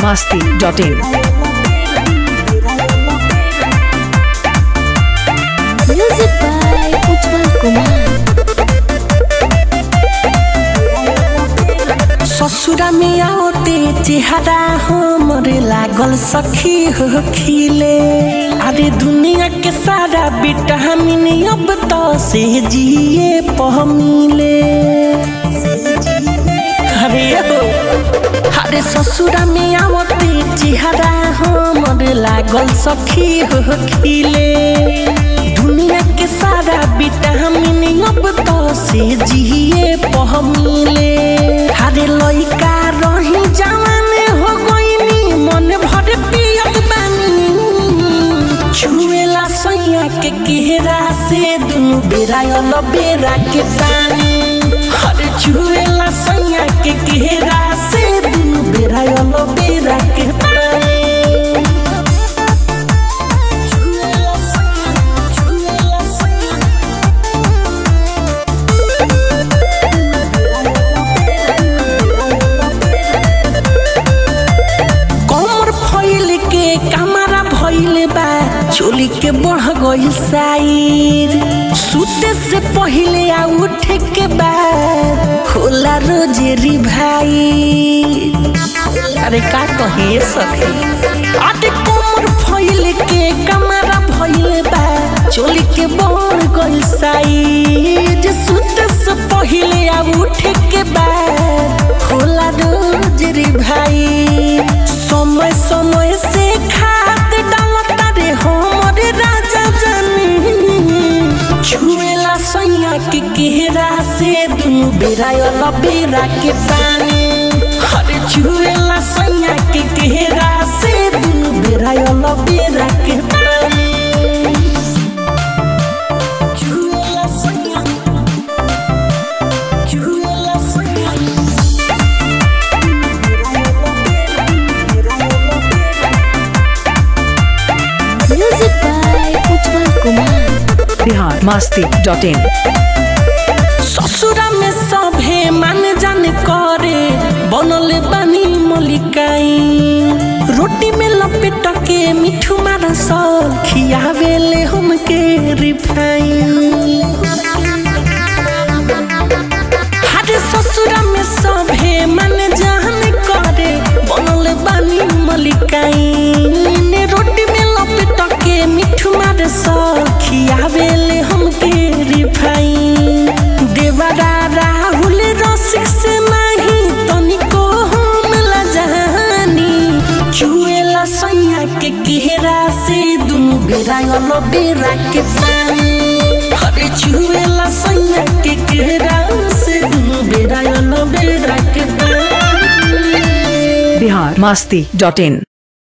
masti.in. Music by Ujjwal Kumar. ससुरा में आओते चेहरा हमर लागल सखी हो खिले अरे दुनिया के सारा विटामिन अब तो से जिए पहमिले अरे हो अरे ससुरा में आवते चेहरा हमर लागल सखी हो खिले दुनिया के सारा विटामिन अब तो से जिए पहमिले अरे लइका रही जवान हो गईनी मन भर पियत बानी छुएला सैया के केहरा से दुनु बेरा यल बेरा के पानी अरे छुएला सैया के केहरा से दुनु बेरा यल बेरा के पानी छुएला सैया, छुएला सैया। कमर फैल के कमरा भइल बा चोली के बढ़ गइल साइर सुते से पहिले आ उठे के बाद होला रोजेरी भाई अरे का कहे सखी अरे कमर फैल के कमरा भइल बा चोली के बढ़ गइल साइर सुते से पहिले आ उठे के बाद होला रोजेरी भाई समय समय से खाद डालता रे हमर राजा जानी छुएला सैया के केहरा से दुनु बेरा यल बेरा के पानी अरे छुएला सैया के केहरा से दुनु बेरा यल बेरा के पानी छुएला सैया छुएला सैया Music by Ujjwal Kumar. Bihar masti.in. ससुरा में सभे मान जान करे बनल बानी मलिकाई रोटी में लपेट के मिठू मारा सल खियावेले हमके रिफाइन हरे ससुरा में सभे मन जान करे बनल बानी मलिकाई ने रोटी में लपेट के मिठू मार सल खियावेले हमके रिफाइन देवरा राहुल रसिक से नहीं तनिको हम लजानी चुएला सैया के केहरा से दुनु बेरा यल बेरा के पानी अरे चुएला सैया के केहरा से दुनु बेरा यल बेरा के पानी Bihar masti.in.